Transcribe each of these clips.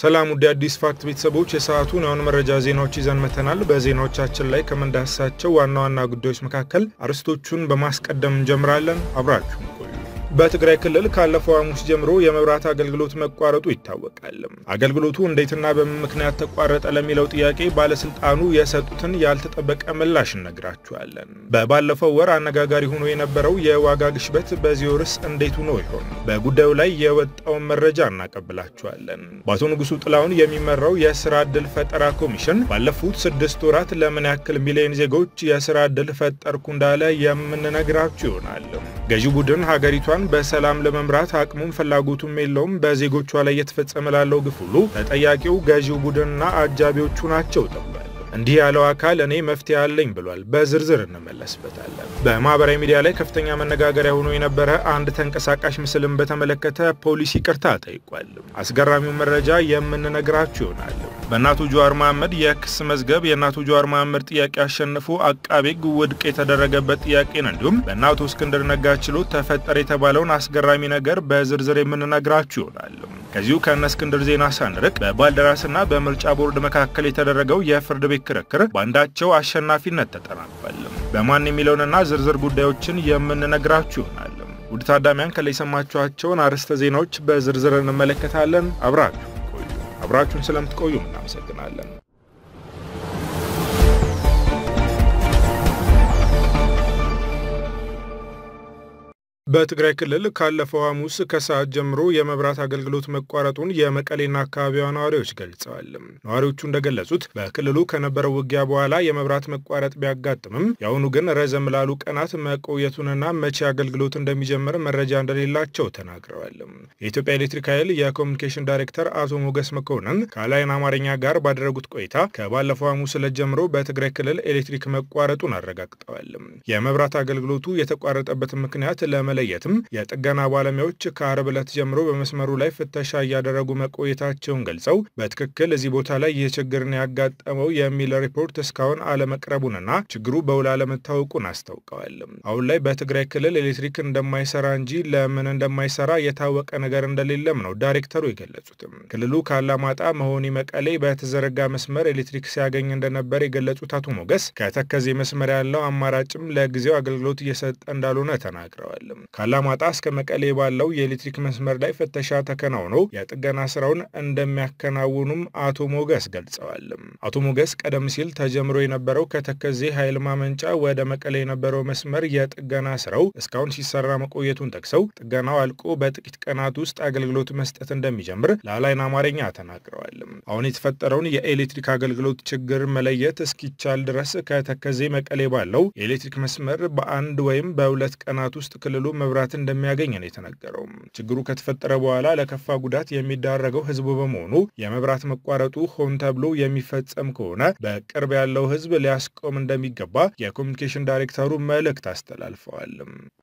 ሰላም ውድ አዲስ ፋክት ቤተሰቦች የሰዓቱን የሆኑ መረጃ ዜናዎች ይዘን መተናል። በዜናዎቻችን ላይ ከምንዳስሳቸው ዋና ዋና ጉዳዮች መካከል አርዕስቶቹን በማስቀደም እንጀምራለን። አብራችሁን ቆዩ። በትግራይ ክልል ካለፈው ሐሙስ ጀምሮ የመብራት አገልግሎት መቋረጡ ይታወቃል። አገልግሎቱ እንዴትና በምን ምክንያት ተቋረጠ ለሚለው ጥያቄ ባለስልጣኑ የሰጡትን ያልተጠበቀ ምላሽ እነግራችኋለን። በባለፈው ወር አነጋጋሪ ሆኖ የነበረው የዋጋ ግሽበት በዚህ ወርስ እንዴት ሆኖ ይሆን? በጉዳዩ ላይ የወጣውን መረጃ እናቀብላችኋለን። በአቶ ንጉሱ ጥላሁን የሚመራው የስራ ዕድል ፈጠራ ኮሚሽን ባለፉት ስድስት ወራት ለምን ያክል ሚሊዮን ዜጎች የስራ ዕድል ፈጠርኩ እንዳለ የምንነግራችሁ ይሆናል። ገዢው ቡድን ሀገሪቷን በሰላም ለመምራት አቅሙም ፍላጎቱም የለውም። በዜጎቿ ላይ እየተፈጸመ ላለው ግፍ ሁሉ ተጠያቂው ገዢው ቡድንና አጃቢዎቹ ናቸው ተብሏል። እንዲህ ያለው አካል እኔ መፍትሄ አለኝ ብሏል። በዝርዝር እንመለስበታለን። በማህበራዊ ሚዲያ ላይ ከፍተኛ መነጋገሪያ ሆኖ የነበረ አንድ ተንቀሳቃሽ ምስልን በተመለከተ ፖሊስ ይቅርታ ጠይቋል። አስገራሚው መረጃ የምንነግራችሁ ይሆናል። በእናቱ ጀዋር መሐመድ የክስ መዝገብ የእናቱ ጀዋር መሐመድ ጥያቄ አሸንፎ አቃቤ ሕግ ውድቅ የተደረገበት ጥያቄን እንዲሁም በእናቱ እስክንድር ነጋ ችሎት ተፈጠረ የተባለውን አስገራሚ ነገር በዝርዝር የምንነግራችሁ ይሆናል። ከዚሁ ከእነ እስክንድር ዜና ሳንርቅ በባልደራስና በምርጫ ቦርድ መካከል የተደረገው የፍርድ ቤት ክርክር በአንዳቸው አሸናፊነት ተጠናቋል። በማን የሚለውንና ዝርዝር ጉዳዮችን የምንነግራችሁ ይሆናል። ውድ ታዳሚያን ከላይ የሰማችኋቸውን አርዕስተ ዜናዎች በዝርዝር እንመለከታለን። አብራችሁ ቆዩ። አብራችሁን ስለምትቆዩ እናመሰግናለን። በትግራይ ክልል ካለፈው ሐሙስ ከሰዓት ጀምሮ የመብራት አገልግሎት መቋረጡን የመቀሌና አካባቢዋ ነዋሪዎች ገልጸዋል። ነዋሪዎቹ እንደገለጹት በክልሉ ከነበረው ውጊያ በኋላ የመብራት መቋረጥ ቢያጋጥምም የአሁኑ ግን ረዘም ላሉ ቀናት መቆየቱንና መቼ አገልግሎት እንደሚጀምር መረጃ እንደሌላቸው ተናግረዋል። የኢትዮጵያ ኤሌክትሪክ ኃይል የኮሚኒኬሽን ዳይሬክተር አቶ ሞገስ መኮንን ከላይን አማርኛ ጋር ባደረጉት ቆይታ ከባለፈው ሐሙስ ዕለት ጀምሮ በትግራይ ክልል ኤሌክትሪክ መቋረጡን አረጋግጠዋል። የመብራት አገልግሎቱ የተቋረጠበትን ምክንያት ለመ ለየትም የጥገና ባለሙያዎች ከአርብ ዕለት ጀምሮ በመስመሩ ላይ ፍተሻ እያደረጉ መቆየታቸውን ገልጸው በትክክል እዚህ ቦታ ላይ ይህ ችግርን ያጋጠመው የሚል ሪፖርት እስካሁን አለመቅረቡንና ችግሩ በውል አለመታወቁን አስታውቀዋል። አሁን ላይ በትግራይ ክልል ኤሌክትሪክ እንደማይሰራ እንጂ ለምን እንደማይሰራ የታወቀ ነገር እንደሌለም ነው ዳይሬክተሩ የገለጹትም። ክልሉ ከአላማጣ መሆኒ መቀሌ በተዘረጋ መስመር ኤሌክትሪክ ሲያገኝ እንደነበር የገለጹት አቶ ሞገስ ከተከዜ መስመር ያለው አማራጭም ለጊዜው አገልግሎት እየሰጠ እንዳልሆነ ተናግረዋል። ካላማጣ እስከ መቀሌ ባለው የኤሌክትሪክ መስመር ላይ ፍተሻ ተከናውኖ የጥገና ስራውን እንደሚያከናውኑም አቶ ሞገስ ገልጸዋል። አቶ ሞገስ ቀደም ሲል ተጀምሮ የነበረው ከተከዜ ኃይል ማመንጫ ወደ መቀሌ የነበረው መስመር የጥገና ስራው እስካሁን ሲሰራ መቆየቱን ጠቅሰው ጥገናው አልቆ በጥቂት ቀናት ውስጥ አገልግሎት መስጠት እንደሚጀምር ለአላይን አማርኛ ተናግረዋል። አሁን የተፈጠረውን የኤሌክትሪክ አገልግሎት ችግር መለየት እስኪቻል ድረስ ከተከዜ መቀሌ ባለው የኤሌክትሪክ መስመር በአንድ ወይም በሁለት ቀናት ውስጥ ክልሉ መብራት እንደሚያገኝ ነው የተነገረው። ችግሩ ከተፈጠረ በኋላ ለከፋ ጉዳት የሚዳረገው ህዝቡ በመሆኑ የመብራት መቋረጡ ሆን ተብሎ የሚፈጸም ከሆነ በቅርብ ያለው ህዝብ ሊያስቆም እንደሚገባ የኮሚኒኬሽን ዳይሬክተሩ መልእክት አስተላልፈዋል።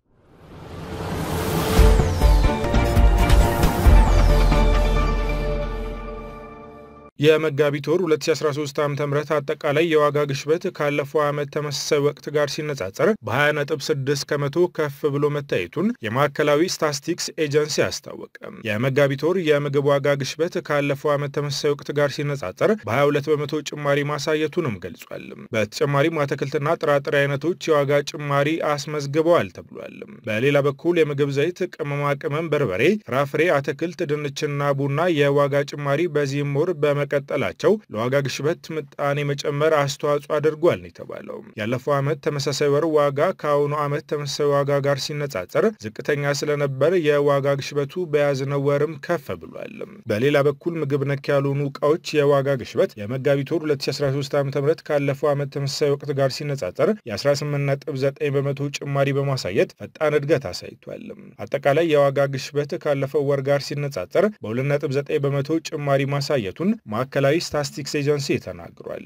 የመጋቢት ወር 2013 ዓ ም አጠቃላይ የዋጋ ግሽበት ካለፈው ዓመት ተመሳሳይ ወቅት ጋር ሲነጻጸር በ20.6 ከመቶ ከፍ ብሎ መታየቱን የማዕከላዊ ስታስቲክስ ኤጀንሲ አስታወቀ። የመጋቢት ወር የምግብ ዋጋ ግሽበት ካለፈው ዓመት ተመሳሳይ ወቅት ጋር ሲነጻጸር በ22 በመቶ ጭማሪ ማሳየቱንም ገልጿል። በተጨማሪም አትክልትና ጥራጥሬ አይነቶች የዋጋ ጭማሪ አስመዝግበዋል ተብሏል። በሌላ በኩል የምግብ ዘይት፣ ቅመማ ቅመም፣ በርበሬ፣ ፍራፍሬ፣ አትክልት፣ ድንችና ቡና የዋጋ ጭማሪ በዚህም ወር በመ ቀጠላቸው ለዋጋ ግሽበት ምጣኔ መጨመር አስተዋጽኦ አድርጓል ነው የተባለው። ያለፈው ዓመት ተመሳሳይ ወር ዋጋ ከአሁኑ ዓመት ተመሳሳይ ዋጋ ጋር ሲነጻጸር ዝቅተኛ ስለነበር የዋጋ ግሽበቱ በያዝነው ወርም ከፍ ብሏል። በሌላ በኩል ምግብ ነክ ያልሆኑ እቃዎች የዋጋ ግሽበት የመጋቢት ወር 2013 ዓ ም ካለፈው ዓመት ተመሳሳይ ወቅት ጋር ሲነጻጸር የ18.9 በመቶ ጭማሪ በማሳየት ፈጣን እድገት አሳይቷል። አጠቃላይ የዋጋ ግሽበት ካለፈው ወር ጋር ሲነጻጸር በ2.9 በመቶ ጭማሪ ማሳየቱን ማዕከላዊ ስታስቲክስ ኤጀንሲ ተናግሯል።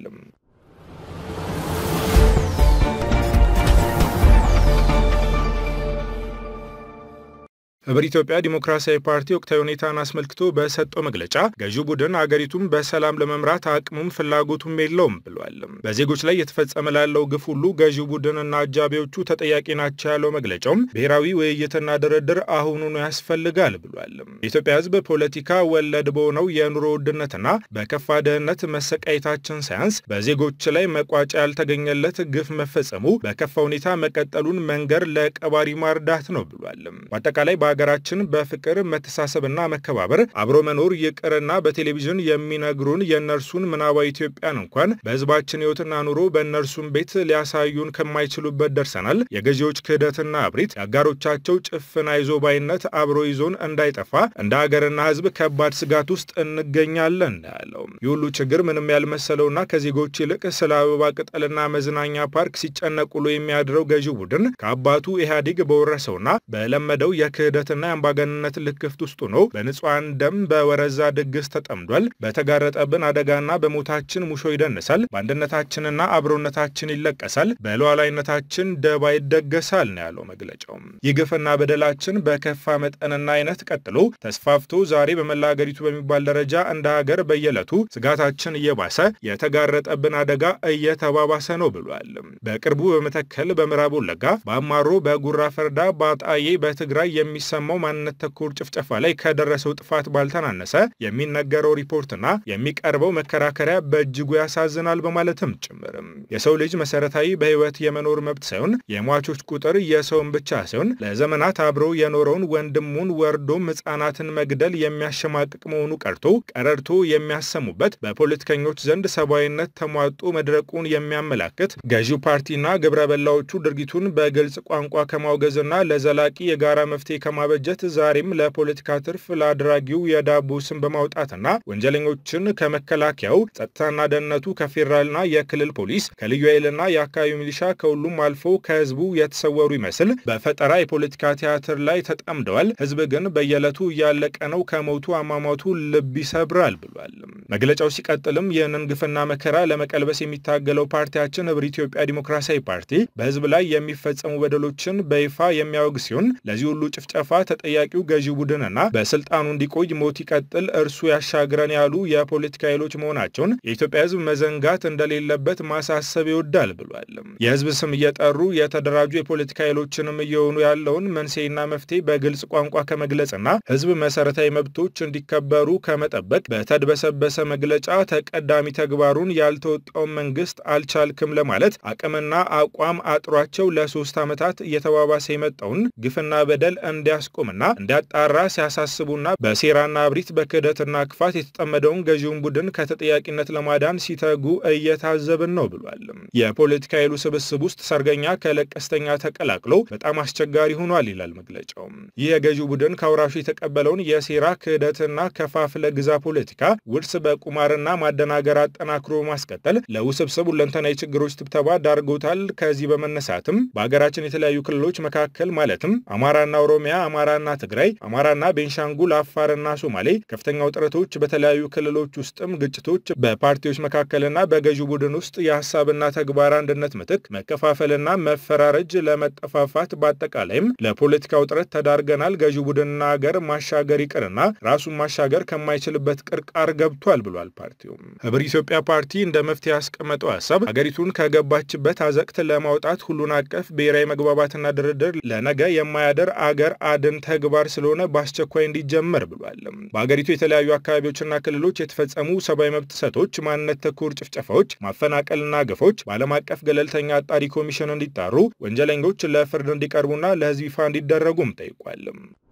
ህብር ኢትዮጵያ ዲሞክራሲያዊ ፓርቲ ወቅታዊ ሁኔታን አስመልክቶ በሰጠው መግለጫ ገዢው ቡድን አገሪቱን በሰላም ለመምራት አቅሙም ፍላጎቱም የለውም ብሏል። በዜጎች ላይ የተፈጸመ ላለው ግፍ ሁሉ ገዢው ቡድንና አጃቢዎቹ ተጠያቂ ናቸው ያለው መግለጫውም ብሔራዊ ውይይትና ድርድር አሁኑኑ ያስፈልጋል ብሏል። የኢትዮጵያ ህዝብ ፖለቲካ ወለድ በሆነው የኑሮ ውድነትና በከፋ ድህነት መሰቃየታችን ሳያንስ በዜጎች ላይ መቋጫ ያልተገኘለት ግፍ መፈጸሙ በከፋ ሁኔታ መቀጠሉን መንገር ለቀባሪ ማርዳት ነው ብሏል። በአጠቃላይ በሀገራችን በፍቅር መተሳሰብና መከባበር አብሮ መኖር ይቅርና በቴሌቪዥን የሚነግሩን የእነርሱን ምናባዊ ኢትዮጵያን እንኳን በህዝባችን ህይወትና ኑሮ በእነርሱም ቤት ሊያሳዩን ከማይችሉበት ደርሰናል። የገዢዎች ክህደትና እብሪት፣ የአጋሮቻቸው ጭፍን አይዞባይነት አብሮ ይዞን እንዳይጠፋ እንደ ሀገርና ህዝብ ከባድ ስጋት ውስጥ እንገኛለን ያለው ይህ ሁሉ ችግር ምንም ያልመሰለውና ከዜጎች ይልቅ ስለ አበባ ቅጠልና መዝናኛ ፓርክ ሲጨነቁሎ የሚያድረው ገዢው ቡድን ከአባቱ ኢህአዴግ በወረሰውና በለመደው የክህደትና የአምባገንነት ልክፍት ውስጥ ሆኖ በንጹሐን ደም በወረዛ ድግስ ተጠምዷል። በተጋረጠብን አደጋና በሞታችን ሙሾ ይደንሳል። በአንድነታችንና አብሮነታችን ይለቀሳል። በሉዓላዊነታችን ደባ ይደገሳል ነው ያለው መግለጫው። ይህ ግፍና በደላችን በከፋ መጠንና አይነት ቀጥሎ ተስፋፍቶ ዛሬ በመላ ሀገሪቱ በሚባል ደረጃ እንደ ሀገር በየዕለቱ ስጋታችን እየባሰ የተጋረጠብን አደጋ እየተባባሰ ነው ብሏል። በቅርቡ በመተከል፣ በምዕራብ ወለጋ፣ በአማሮ፣ በጉራ ፈርዳ፣ በአጣዬ፣ በትግራይ የሚሰማው ማንነት ተኮር ጭፍጨፋ ላይ ከደረሰው ጥፋት ባልተናነሰ የሚነገረው ሪፖርትና የሚቀርበው መከራከሪያ በእጅጉ ያሳዝናል በማለትም ጭምርም የሰው ልጅ መሰረታዊ በህይወት የመኖር መብት ሳይሆን የሟቾች ቁጥር የሰውን ብቻ ሳይሆን ለዘመናት አብሮ የኖረውን ወንድሙን ወርዶም ህጻናትን መግደል የሚያሸማቅቅ መሆኑ ቀርቶ ቀረርቶ የሚያሰሙበት በፖለቲከኞች ዘንድ ሰብአዊነት ተሟጦ መድረቁን የሚያመላክት ገዢው ፓርቲና ግብረ በላዎቹ ድርጊቱን በግልጽ ቋንቋ ከማውገዝና ለዘላቂ የጋራ መፍትሄ ከማበጀት ዛሬም ለፖለቲካ ትርፍ ለአድራጊው የዳቦ ስም በማውጣትና ወንጀለኞችን ከመከላከያው ጸጥታና ደህንነቱ ከፌዴራልና የክልል ፖሊስ ከልዩ ኃይልና የአካባቢ ሚሊሻ ከሁሉም አልፎ ከህዝቡ የተሰወሩ ይመስል በፈጠራ የፖለቲካ ቲያትር ላይ ተጠምደዋል። ህዝብ ግን በየዕለቱ እያለቀ ነው፣ ከሞቱ አሟሟቱ ልብ ይሰብራል ብሏል። መግለጫው ሲቀጥልም ይህንን ግፍና መከራ ለመቀልበስ የሚታገለው ፓርቲያችን ህብር ኢትዮጵያ ዲሞክራሲያዊ ፓርቲ በህዝብ ላይ የሚፈጸሙ በደሎችን በይፋ የሚያወግ ሲሆን ለዚህ ሁሉ ጭፍጨፋ ተጠያቂው ገዢው ቡድንና በስልጣኑ እንዲቆይ ሞት ይቀጥል እርሱ ያሻግረን ያሉ የፖለቲካ ኃይሎች መሆናቸውን የኢትዮጵያ ህዝብ መዘንጋት እንደሌለበት ማሳሰብ ይወዳል ብሏል። የህዝብ ስም እየጠሩ የተደራጁ የፖለቲካ ኃይሎችንም እየሆኑ ያለውን መንስኤና መፍትሄ በግልጽ ቋንቋ ከመግለጽና ህዝብ መሰረታዊ መብቶች እንዲከበሩ ከመጠበቅ በተድበሰበሰ መግለጫ ተቀዳሚ ተግባሩን ያልተወጣውን መንግስት አልቻልክም ለማለት አቅምና አቋም አጥሯቸው ለሶስት ዓመታት እየተባባሰ የመጣውን ግፍና በደል እንዲያስቆምና እንዲያጣራ ሲያሳስቡና በሴራና እብሪት በክህደትና ክፋት የተጠመደውን ገዢውን ቡድን ከተጠያቂነት ለማዳን ሲተጉ እየታዘብን ነው ብሏል። የፖለቲካ ኃይሉ ስብስብ ውስጥ ሰርገኛ ከለቀስተኛ ተቀላቅሎ በጣም አስቸጋሪ ሆኗል ይላል መግለጫው። ይህ የገዢው ቡድን ከአውራሹ የተቀበለውን የሴራ ክህደትና ከፋፍለ ግዛ ፖለቲካ ውርስ በቁማርና ማደናገር አጠናክሮ ማስቀጠል ለውስብስብ ሁለንተናዊ ችግሮች ትብተባ ዳርጎታል። ከዚህ በመነሳትም በሀገራችን የተለያዩ ክልሎች መካከል ማለትም አማራና ኦሮሚያ፣ አማራና ትግራይ፣ አማራና ቤንሻንጉል፣ አፋርና ሶማሌ ከፍተኛ ውጥረቶች፣ በተለያዩ ክልሎች ውስጥም ግጭቶች፣ በፓርቲዎች መካከልና በገዢው ቡድን ውስጥ የሀሳብና ተግባር አንድነት ምትክ መከፋፈልና መፈራረጅ ለመጠፋፋት በአጠቃላይም ለፖለቲካ ውጥረት ተዳርገናል። ገዢው ቡድንና ሀገር ማሻገር ይቅርና ራሱን ማሻገር ከማይችልበት ቅርቃር ገብቷል ብሏል። ፓርቲው ህብር ኢትዮጵያ ፓርቲ እንደ መፍትሄ ያስቀመጠው ሀሳብ ሀገሪቱን ከገባችበት አዘቅት ለማውጣት ሁሉን አቀፍ ብሔራዊ መግባባትና ድርድር ለነገ የማያደር አገር አድን ተግባር ስለሆነ በአስቸኳይ እንዲጀመር ብሏል። በሀገሪቱ የተለያዩ አካባቢዎችና ክልሎች የተፈጸሙ ሰብአዊ መብት ጥሰቶች፣ ማንነት ተኮር ጭፍጨፋዎች፣ ማፈናቀልና ግፎች በዓለም አቀፍ ገለልተኛ አጣሪ ኮሚሽን እንዲጣሩ፣ ወንጀለኞች ለፍርድ እንዲቀርቡና ለህዝብ ይፋ እንዲደረጉም ጠይቋል።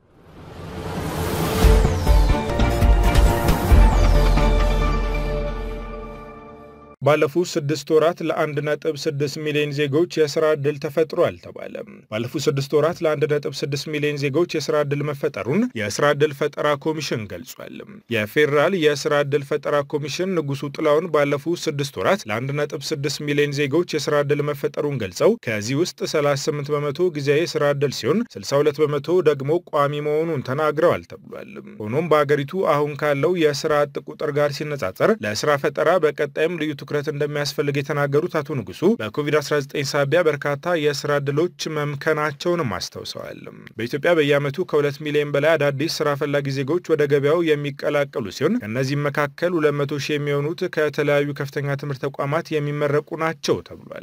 ባለፉት ስድስት ወራት ለአንድ ነጥብ ስድስት ሚሊዮን ዜጎች የስራ ዕድል ተፈጥሯል ተባለ። ባለፉት ስድስት ወራት ለአንድ ነጥብ ስድስት ሚሊዮን ዜጎች የስራ ዕድል መፈጠሩን የስራ ዕድል ፈጠራ ኮሚሽን ገልጿል። የፌዴራል የስራ ዕድል ፈጠራ ኮሚሽን ንጉሱ ጥላውን ባለፉት ስድስት ወራት ለአንድ ነጥብ ስድስት ሚሊዮን ዜጎች የስራ ዕድል መፈጠሩን ገልጸው ከዚህ ውስጥ 38 በመቶ ጊዜያዊ የስራ ዕድል ሲሆን 62 በመቶ ደግሞ ቋሚ መሆኑን ተናግረዋል ተብሏል። ሆኖም በአገሪቱ አሁን ካለው የስራ አጥ ቁጥር ጋር ሲነጻጸር ለስራ ፈጠራ በቀጣይም ልዩ ትኩረት እንደሚያስፈልግ የተናገሩት አቶ ንጉሱ በኮቪድ-19 ሳቢያ በርካታ የስራ ዕድሎች መምከናቸውንም አስታውሰዋል። በኢትዮጵያ በየዓመቱ ከሁለት ሚሊዮን በላይ አዳዲስ ስራ ፈላጊ ዜጎች ወደ ገበያው የሚቀላቀሉ ሲሆን ከእነዚህም መካከል 200 ሺህ የሚሆኑት ከተለያዩ ከፍተኛ ትምህርት ተቋማት የሚመረቁ ናቸው ተብሏል።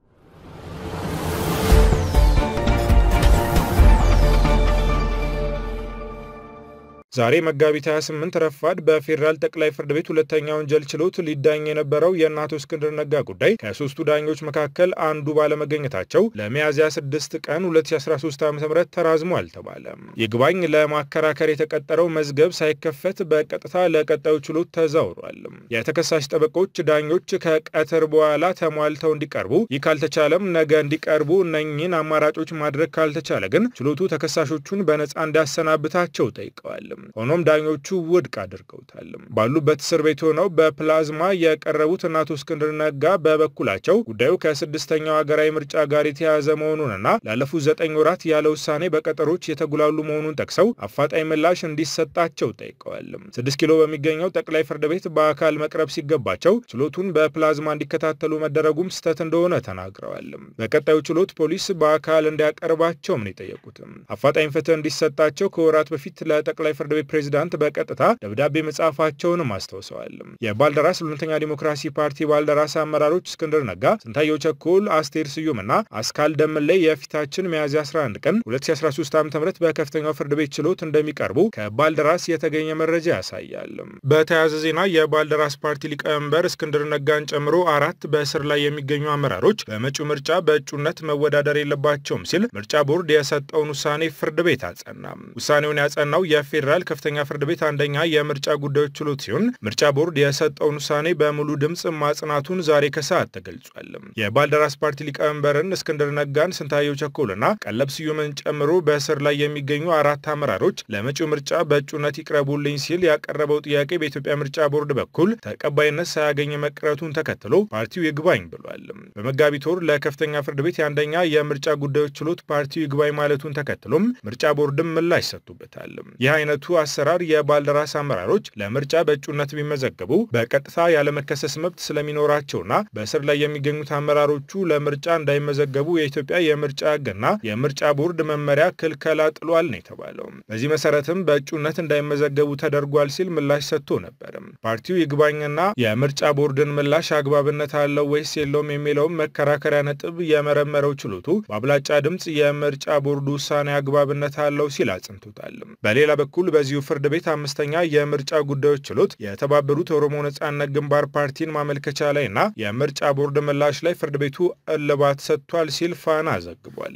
ዛሬ መጋቢት 28 ረፋድ በፌዴራል ጠቅላይ ፍርድ ቤት ሁለተኛ ወንጀል ችሎት ሊዳኝ የነበረው የእነ አቶ እስክንድር ነጋ ጉዳይ ከሶስቱ ዳኞች መካከል አንዱ ባለመገኘታቸው ለሚያዝያ 6 ቀን 2013 ዓ ም ተራዝሟል ተባለ። ይግባኝ ለማከራከር የተቀጠረው መዝገብ ሳይከፈት በቀጥታ ለቀጣዩ ችሎት ተዛውሯል። የተከሳሽ ጠበቆች ዳኞች ከቀትር በኋላ ተሟልተው እንዲቀርቡ፣ ይህ ካልተቻለም ነገ እንዲቀርቡ እነኚህን አማራጮች ማድረግ ካልተቻለ ግን ችሎቱ ተከሳሾቹን በነፃ እንዲያሰናብታቸው ጠይቀዋል። ሆኖም ዳኞቹ ውድቅ አድርገውታል። ባሉበት እስር ቤት ሆነው በፕላዝማ የቀረቡት እነ አቶ እስክንድር ነጋ በበኩላቸው ጉዳዩ ከስድስተኛው ሀገራዊ ምርጫ ጋር የተያያዘ መሆኑንና ላለፉት ዘጠኝ ወራት ያለ ውሳኔ በቀጠሮች የተጉላሉ መሆኑን ጠቅሰው አፋጣኝ ምላሽ እንዲሰጣቸው ጠይቀዋል። ስድስት ኪሎ በሚገኘው ጠቅላይ ፍርድ ቤት በአካል መቅረብ ሲገባቸው ችሎቱን በፕላዝማ እንዲከታተሉ መደረጉም ስህተት እንደሆነ ተናግረዋል። በቀጣዩ ችሎት ፖሊስ በአካል እንዲያቀርባቸውም ነው የጠየቁትም። አፋጣኝ ፍትህ እንዲሰጣቸው ከወራት በፊት ለጠቅላይ ፍርድ ቤት ፕሬዝዳንት በቀጥታ ደብዳቤ መጻፋቸውንም አስታውሰዋል። የባልደራስ ሁለተኛ ዲሞክራሲ ፓርቲ ባልደራስ አመራሮች እስክንድር ነጋ፣ ስንታየው ቸኮል፣ አስቴር ስዩምና አስካል ደምላይ የፊታችን ሚያዝያ 11 ቀን 2013 ዓ ም በከፍተኛው ፍርድ ቤት ችሎት እንደሚቀርቡ ከባልደራስ የተገኘ መረጃ ያሳያል። በተያያዘ ዜና የባልደራስ ፓርቲ ሊቀመንበር እስክንድር ነጋን ጨምሮ አራት በእስር ላይ የሚገኙ አመራሮች በመጪው ምርጫ በእጩነት መወዳደር የለባቸውም ሲል ምርጫ ቦርድ የሰጠውን ውሳኔ ፍርድ ቤት አጸና። ውሳኔውን ያጸናው የፌዴራል ከፍተኛ ፍርድ ቤት አንደኛ የምርጫ ጉዳዮች ችሎት ሲሆን ምርጫ ቦርድ የሰጠውን ውሳኔ በሙሉ ድምፅ ማጽናቱን ዛሬ ከሰዓት ተገልጿል። የባልደራስ ፓርቲ ሊቀመንበርን እስክንድር ነጋን፣ ስንታየው ቸኮልና ቀለብ ስዩምን ጨምሮ በእስር ላይ የሚገኙ አራት አመራሮች ለመጪው ምርጫ በእጩነት ይቅረቡልኝ ሲል ያቀረበው ጥያቄ በኢትዮጵያ ምርጫ ቦርድ በኩል ተቀባይነት ሳያገኝ መቅረቱን ተከትሎ ፓርቲው ይግባኝ ብሏል። በመጋቢት ወር ለከፍተኛ ፍርድ ቤት የአንደኛ የምርጫ ጉዳዮች ችሎት ፓርቲው ይግባኝ ማለቱን ተከትሎም ምርጫ ቦርድም ምላሽ ሰጥቶበታል። ይህ አይነቱ አሰራር የባልደራስ አመራሮች ለምርጫ በእጩነት ቢመዘገቡ በቀጥታ ያለመከሰስ መብት ስለሚኖራቸውና በእስር ላይ የሚገኙት አመራሮቹ ለምርጫ እንዳይመዘገቡ የኢትዮጵያ የምርጫ ሕግና የምርጫ ቦርድ መመሪያ ክልከላ ጥሏል ነው የተባለው። በዚህ መሰረትም በእጩነት እንዳይመዘገቡ ተደርጓል ሲል ምላሽ ሰጥቶ ነበር። ፓርቲው ይግባኝና የምርጫ ቦርድን ምላሽ አግባብነት አለው ወይስ የለውም የሚለውን መከራከሪያ ነጥብ የመረመረው ችሎቱ በአብላጫ ድምፅ የምርጫ ቦርዱ ውሳኔ አግባብነት አለው ሲል አጽንቶታል። በሌላ በኩል በዚሁ ፍርድ ቤት አምስተኛ የምርጫ ጉዳዮች ችሎት የተባበሩት ኦሮሞ ነጻነት ግንባር ፓርቲን ማመልከቻ ላይ እና የምርጫ ቦርድ ምላሽ ላይ ፍርድ ቤቱ እልባት ሰጥቷል ሲል ፋና ዘግቧል።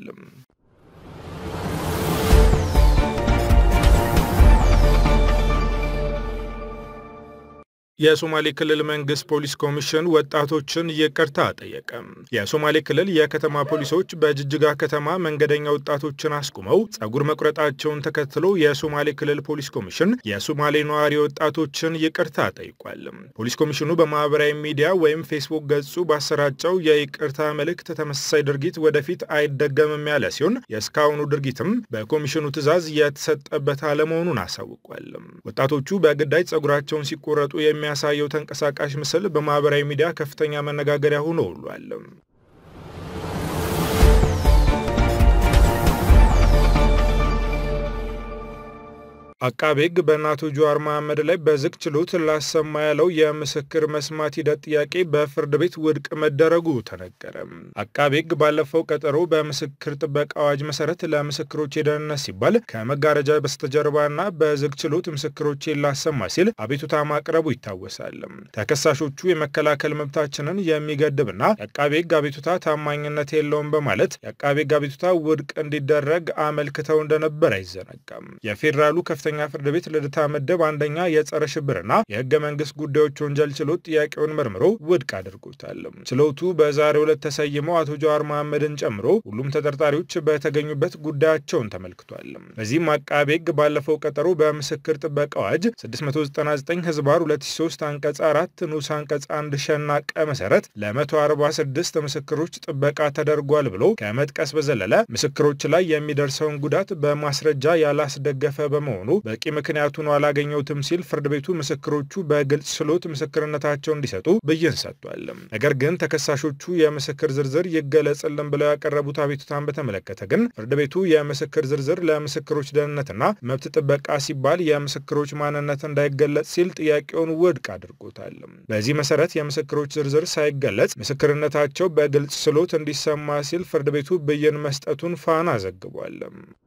የሶማሌ ክልል መንግስት ፖሊስ ኮሚሽን ወጣቶችን ይቅርታ ጠየቀ። የሶማሌ ክልል የከተማ ፖሊሶች በጅጅጋ ከተማ መንገደኛ ወጣቶችን አስቁመው ጸጉር መቁረጣቸውን ተከትሎ የሶማሌ ክልል ፖሊስ ኮሚሽን የሶማሌ ነዋሪ ወጣቶችን ይቅርታ ጠይቋል። ፖሊስ ኮሚሽኑ በማህበራዊ ሚዲያ ወይም ፌስቡክ ገጹ ባሰራጨው የይቅርታ መልእክት ተመሳሳይ ድርጊት ወደፊት አይደገምም ያለ ሲሆን የእስካሁኑ ድርጊትም በኮሚሽኑ ትዕዛዝ የተሰጠበት አለመሆኑን አሳውቋል። ወጣቶቹ በግዳጅ ጸጉራቸውን ሲቆረጡ የሚ የሚያሳየው ተንቀሳቃሽ ምስል በማህበራዊ ሚዲያ ከፍተኛ መነጋገሪያ ሆኖ ውሏል። አቃቤ ሕግ በእነ አቶ ጀዋር መሐመድ ላይ በዝግ ችሎት ላሰማ ያለው የምስክር መስማት ሂደት ጥያቄ በፍርድ ቤት ውድቅ መደረጉ ተነገረ። አቃቤ ሕግ ባለፈው ቀጠሮ በምስክር ጥበቃ አዋጅ መሰረት ለምስክሮች የደህንነት ሲባል ከመጋረጃ በስተጀርባና በዝግ ችሎት ምስክሮቼን ላሰማ ሲል አቤቱታ ማቅረቡ ይታወሳል። ተከሳሾቹ የመከላከል መብታችንን የሚገድብና የአቃቤ ሕግ አቤቱታ ታማኝነት የለውም በማለት የአቃቤ ሕግ አቤቱታ ውድቅ እንዲደረግ አመልክተው እንደነበር አይዘነጋም። የፌዴራሉ ከፍተኛ ፍርድ ቤት ልደታ ምድብ አንደኛ የጸረ ሽብርና የህገ መንግስት ጉዳዮች ወንጀል ችሎት ጥያቄውን መርምሮ ውድቅ አድርጎታል። ችሎቱ በዛሬው ዕለት ተሰይመው አቶ ጀዋር መሐመድን ጨምሮ ሁሉም ተጠርጣሪዎች በተገኙበት ጉዳያቸውን ተመልክቷል። በዚህም አቃቤ ሕግ ባለፈው ቀጠሮ በምስክር ጥበቃ አዋጅ 699 ህዝባር 2003 አንቀጽ 4 ንዑስ አንቀጽ 1 ሸና ቀ መሰረት ለ146 ምስክሮች ጥበቃ ተደርጓል ብሎ ከመጥቀስ በዘለለ ምስክሮች ላይ የሚደርሰውን ጉዳት በማስረጃ ያላስደገፈ በመሆኑ በቂ ምክንያት ሆኖ አላገኘሁትም ሲል ፍርድ ቤቱ ምስክሮቹ በግልጽ ችሎት ምስክርነታቸው እንዲሰጡ ብይን ሰጥቷል። ነገር ግን ተከሳሾቹ የምስክር ዝርዝር ይገለጽልን ብለው ያቀረቡት አቤቱታን በተመለከተ ግን ፍርድ ቤቱ የምስክር ዝርዝር ለምስክሮች ደህንነትና መብት ጥበቃ ሲባል የምስክሮች ማንነት እንዳይገለጽ ሲል ጥያቄውን ውድቅ አድርጎታል። በዚህ መሰረት የምስክሮች ዝርዝር ሳይገለጽ ምስክርነታቸው በግልጽ ችሎት እንዲሰማ ሲል ፍርድ ቤቱ ብይን መስጠቱን ፋና ዘግቧል።